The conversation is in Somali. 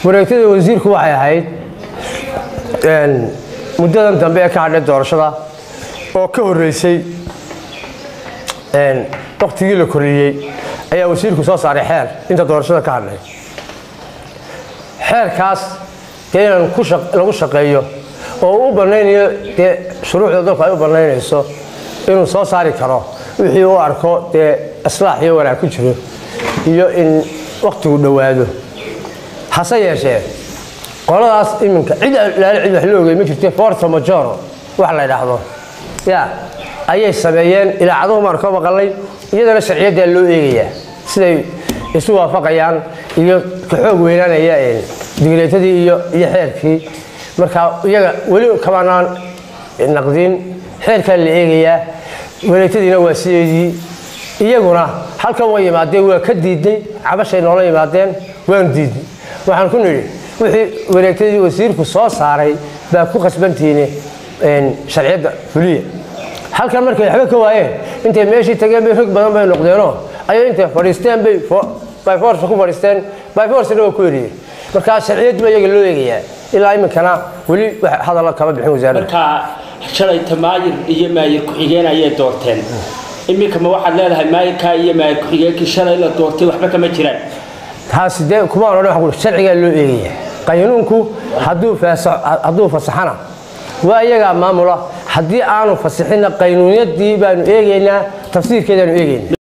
wareegtada wasiirku waxay ahayd muddadan dambe ee ka hadhay doorashada oo ka horreysay waktigii la koriyey ayaa wasiirku soo saaray xeer inta doorashada ka hadhay xeerkaas dee inaan lagu shaqeeyo oo u banaynayo dee shuruucda dalku ay u banaynayso inuu soo saari karo wixii u arko dee islaax iyo wanaag ku jiro iyo in waktigu dhowaado hase yeeshee qoladaas iminka cid laala cid wax la ogey ma jirte forto majoro wax la ydhaahdo ya ayay sameeyeen ilaacaduhu maan ka maqalay iyadana sharciyaddaa loo eegayaa siday isu waafaqayaan iyo ka xoog weynaanaya digreetadii iyo iyo xeerkii marka iyaga weli kamanaan naqdin xeerkaa la eegayaa wareegtadiina waa sideedii iyaguna halkan way yimaadeen waa ka diidnay cabashay noola yimaadeen waanu diidnay waxaan ku nidhi wixii wareegtadii wasiirku soo saaray baa ku khasbantihiine sharciyadda fuliya halkan markay waxba ka waayeen intay meeshii tageen bay rog badan bay noqdeenoo ayay intay fadhiisteen bay byforce ku fadhiisteen byforcena waa ku eriyeen markaa sharciyad baa iyaga loo eegayaa ilaa iminkana weli wax hadalla kama bixin wasaaradda markaa shalayta maayir iyo maayir ku-xigeen ayay doorteen iminka ma waxaad leedahay maayirkaa iyo maayir ku-xigeenkii shalay la doortay waxba kama jiraan taasi dee kumaan odhan waxaan ku sharcigaa loo eegayaa qaynuunku hadduu hadduu fasaxana waa iyagaa maamula haddii aanu fasixinna qaynuunyadii baanu eegaynaa tafsiirkeedaanu eegaynaa